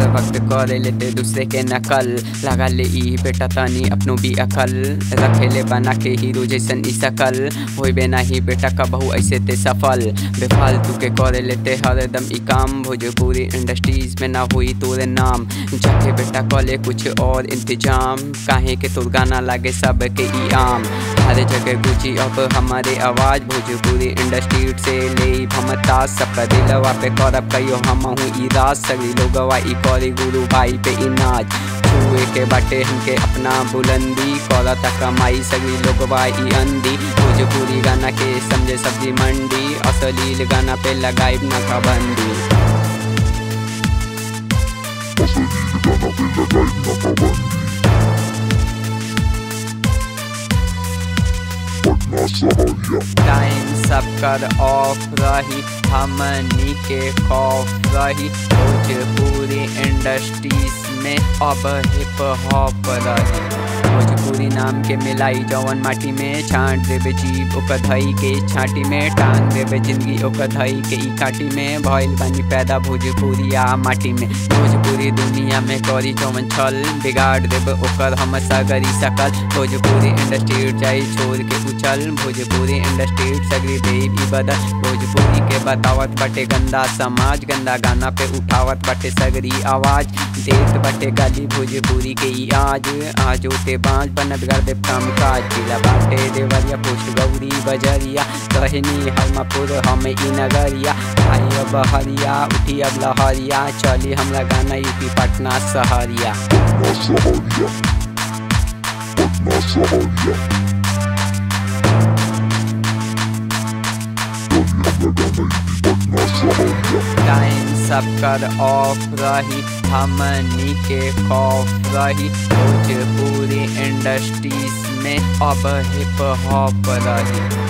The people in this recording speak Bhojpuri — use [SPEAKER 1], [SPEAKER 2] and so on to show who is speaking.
[SPEAKER 1] वक्त करे लेते दूसरे के नकल लगा ले ई बेटा तानी अपनो भी अकल रखेले बना के हीरो जैसन ई सकल होई बे नाही बेटा कबहू ऐसे ते सफल बेफालतू के करे लेते हरदम ई काम भोजपुरी इंडस्ट्रीज में ना हुई तोरे नाम जाके बेटा कॉले कुछ और इंतजाम काहे के तोर गाना लागे सब के ई आम हर जगह गुजी अब हमारे आवाज भोजपुरी इंडस्ट्री से ले भमता सबका दिलवा पे करब कहियो हम हूँ ई राज सगरी लोगवा ई करी गुरु भाई पे ई नाच छुए के बाटे हमके अपना बुलंदी करता कमाई सगरी लोगवा ई अंधी भोजपुरी गाना के समझे सब्जी मंडी असलील गाना पे लगाई ना पाबंदी
[SPEAKER 2] पटना सहरिया
[SPEAKER 1] टाइम सब कर ऑफ रही हमनी के खौफ रही भोजपुरी इंडस्ट्रीज में अब हिप हॉप रही भोजपुरी नाम के मिलाई जवन माटी में छांट देवे जीव ओकर धई के छाटी में टांग देवे जिंदगी ओकर धई के ई काटी में भइल बानी पैदा भोजपुरिया माटी में भोजपुरी दुनिया में करी जवन छल बिगाड़ देवे ओकर हम सगरी सकल भोजपुरी इंडस्ट्री जाई छोड़ के उछल भोजपुरी इंडस्ट्री सगरी देव ई बदल भोजपुरी के बतावत बटे गंदा समाज गंदा गाना पे उठावत बटे सगरी आवाज देत बटे गाली भोजपुरी के ई आज आज होते बाँझ बनत कर दे काम काज जिला बाटे देवरिया पुष्ट गौरी बजरिया कहनी हरमापुर हम ई नगरिया आई अब हरिया उठी अब लहरिया चली हमरा गाना यूपी पटना सहरिया
[SPEAKER 2] पटना सहरिया पटना सहरिया चलिए हम लगाना यूपी पटना सहरिया
[SPEAKER 1] टाइम सब कर ऑफ रही हमनी के खौफ रही भोजपुरी इंडस्ट्रीज में अब हिप हॉप रही